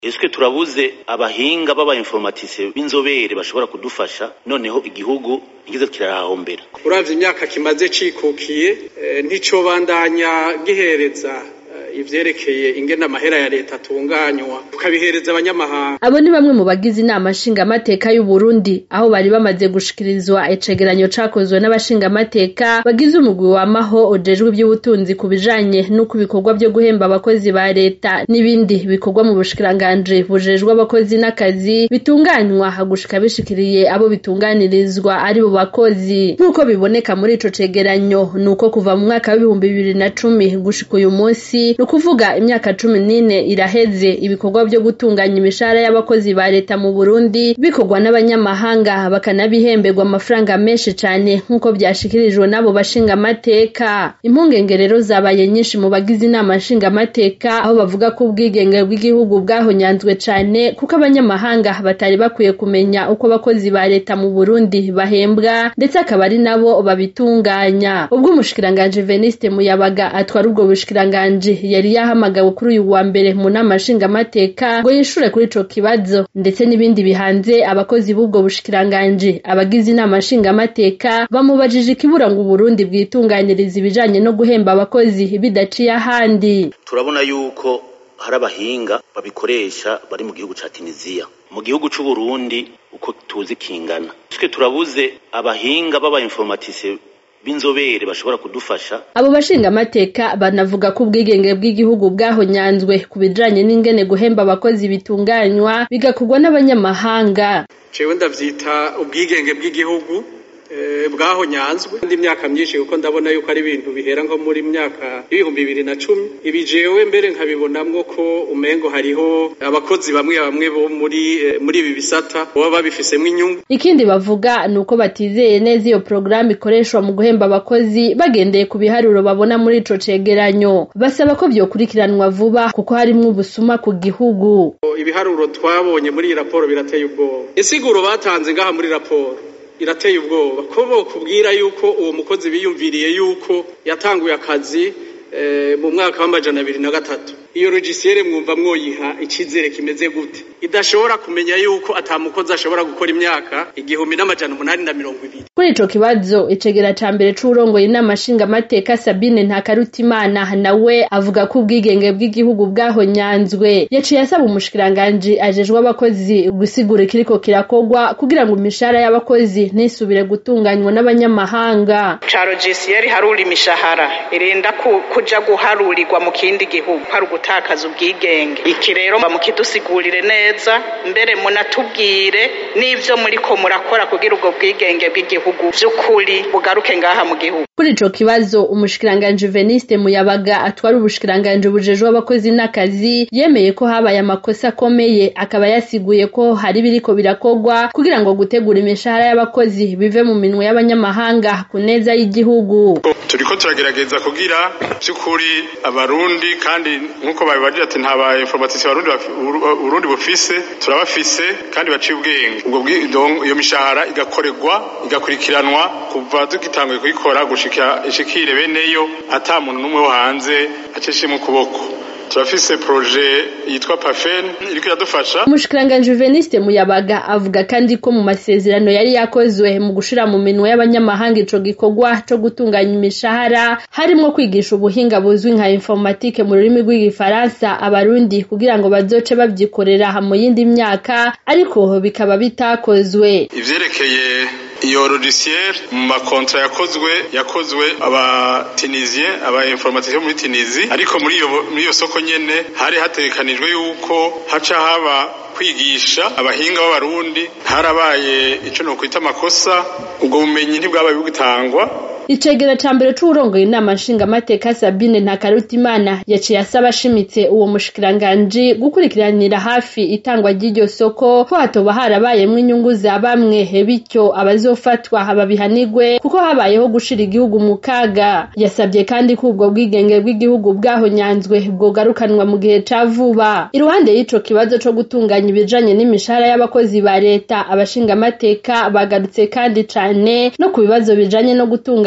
Eske turabuze abahinga b'aba informatise b'inzobere bashobora kudufasha noneho igihugu ntikize kirahombera uravye imyaka kimaze cikukiye e, ntico bandanya gihereza ivyerekeye ingene amahera ya leta atunganywa tukabihereza abanyamahanga abo ni bamwe mu bagize inama nshingamateka y'u Burundi aho bari bamaze gushikirizwa icegeranyo cakozwe n'abashingamateka bagize umugwi wamaho ujejwe ivy'ubutunzi ku bijanye n'uko ibikorwa vyo guhemba abakozi ba leta n'ibindi bikorwa mu bushikiranganji bujejwe abakozi n'akazi bitunganywa gushika bishikiriye abo bitunganirizwa ari bo bakozi nk'uko biboneka muri ico cegeranyo nuko kuva mu mwaka w'ibihumbi bibiri na cumi gushika uyu munsi ni ukuvuga imyaka cumi n'ine iraheze ibikorwa vyo gutunganya imishahara y'abakozi ba leta mu Burundi bikorwa n'abanyamahanga bakanabihemberwa amafaranga menshi cane nk'uko vyashikirijwe n'abo bashingamateka impungenge rero zabaye nyinshi mu bagize inama nshingamateka aho bavuga ko ubwigenge bw'igihugu bwahonyanzwe cane kuko abanyamahanga batari bakwiye kumenya uko abakozi ba leta mu Burundi bahembwa ndetse akaba ari nabo babitunganya ubwo umushikiranganji Veniste Muyabaga atwara ubwo bushikiranganji yari yahamagawe kuri uyu wa mbere mu nama nshingamateka ngo yishure kuri ico kibazo ndetse n'ibindi bihanze abakozi b'ubwo bushikiranganji abagize inama nshingamateka bamubajije ikibura ngo Burundi bwitunganiriza ibijanye no guhemba abakozi bidaciye ahandi turabona yuko hari abahinga babikoresha bari mu gihugu ca Tunisia mu gihugu c'u Burundi uko tuzi kingana twe turabuze abahinga b'aba informatise b'inzobere bashobora kudufasha abo bashingamateka banavuga ko ubwigenge bw'igihugu bwahonyanzwe ku bijanye n'ingene guhemba abakozi bitunganywa bigakorwa n'abanyamahanga jewe ndavyita ubwigenge bw'igihugu bwahonyanzwe indi myaka myinshi kuko ndabona yuko ari ibintu bihera nko muri myaka y'ibihumbi bibiri na cumi ibi jewe mbere nkabibonamwo ko umengo hariho abakozi bamwe bamwe bo muri muri ibi bisata baba babifisemwo inyungu ikindi bavuga ni uko batizeye neza iyo porogaramu ikoreshwa mu guhemba abakozi bagendeye ku biharuro babona muri ico cegeranyo basaba ko vyokurikiranwa vuba kuko harimwo ubusuma ku gihugu ibiharuro twabonye muri iyi raporo birateye ubwoba insiguro batanze ngaha muri raporo irateye ubwoba ko bokubwira yuko uwo mukozi biyumviriye yuko yatanguye akazi mu mwaka w'amajana abiri na gatatu iyo logisiyere mwumva mwoyiha icizere kimeze gute idashobora kumenya yuko ata mukozi ashobora gukora imyaka igihumbi n'amajana umunani na mirongo ibiri kuri ico kibazo icegera ca mbere c'uwurongoye inama nshingamateka sabine ntakarutimana nawe avuga ko ubwigenge bw'igihugu bwahonyanzwe yaciye asaba umushikiranganji ajejwe abakozi gusigura ikiriko kirakorwa kugira ngo imishahara y'abakozi ntisubire gutunganywa n'abanyamahanga ca logisiyeri harura imishahara irinda kuja guharurirwa mu kindi gihugu hari ugutakaza ubwigenge iki rero mukidusigurire neza mbere munatubwire n'ivyo muriko murakora kugira ubwo bwigenge bw'igihugu vy'ukuri bugaruke ngaha mu gihugu kuri ico kibazo umushikiranganji Veniste Muyabaga atwara ubushikiranganji bujejwe abakozi n'akazi yemeye ko habaye amakosa akomeye akaba yasiguye ko hari biriko birakorwa kugira ngo gutegura imishahara y'abakozi bive mu minwe y'abanyamahanga ku neza y'igihugu turiko turagerageza kugira vy'ukuri abarundi kandi nk'uko babibajije ati nta ba informatisi barundi Burundi bufise turabafise kandi baciye ubwenge ubwo iyo mishahara igakorerwa igakurikiranwa kuva tugitanguye kuyikora gushika ishikire beneyo ata muntu n'umwe wo hanze acishimwe ukuboko turafise proje yitwa pafen iriko iradufasha umushikiranganji Veniste Muyabaga avuga kandi ko mu masezerano yari yakozwe mu gushira mu minwe y'abanyamahanga ico gikorwa co gutunganya imishahara harimwo kwigisha ubuhinga buzwi nka informatique mu rurimi rw'igifaransa abarundi kugira ngo bazoce bavyikorera mu yindi myaka ariko bikaba bitakozwe ivyerekeye iyo logiciel mu makontra yakozwe yakozwe aba tunisien aba informaticiens muri Tunisie ariko muri iyo muri iyo soko nyene hari hategekanijwe yuko haca haba kwigisha abahinga b'abarundi harabaye ico no kwita amakosa ubwo bumenyi ntibwabaye bugitangwa icegera ca mbere c'uwurongoye inama nshingamateka Sabine Ntakarutimana yaciye asaba ashimitse uwo mushikiranganji gukurikiranira hafi itangwa ry'iryo soko ko hatoba harabayemwo inyungu za bamwe bityo abazofatwa babihanigwe kuko habayeho gushira igihugu mu kaga yasabye kandi ko ubwo bwigenge bw'igihugu bwahonyanzwe bwogarukanwa mu gihe ca vuba iruhande y'ico kibazo co gutunganya ibijanye n'imishahara y'abakozi ba leta abashingamateka bagarutse kandi cane no ku bibazo bijanye no gutunganya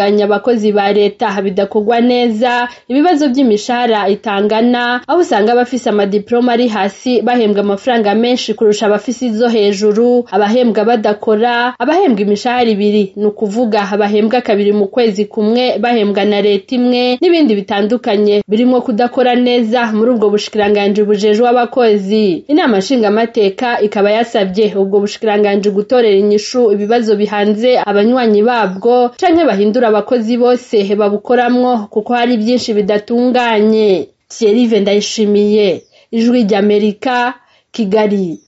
gutunganya abakozi ba leta bidakorwa neza ibibazo by'imishahara itangana aho usanga abafise amadiploma ari hasi bahembwa amafaranga menshi kurusha abafise izo hejuru abahembwa badakora abahembwa imishahara ibiri ni ukuvuga abahembwa kabiri mu kwezi kumwe bahembwa na leta imwe n'ibindi bitandukanye birimwo kudakora neza muri ubwo bushikiranganji bujejwe abakozi inama nshingamateka ikaba yasabye ubwo bushikiranganji gutorera inyishu ibibazo bihanze abanywanyi babwo canke bahindura abakozi bose babukoramwo kuko hari byinshi bidatunganye Thierry Ndayishimiye ijwi ry'Amerika Kigali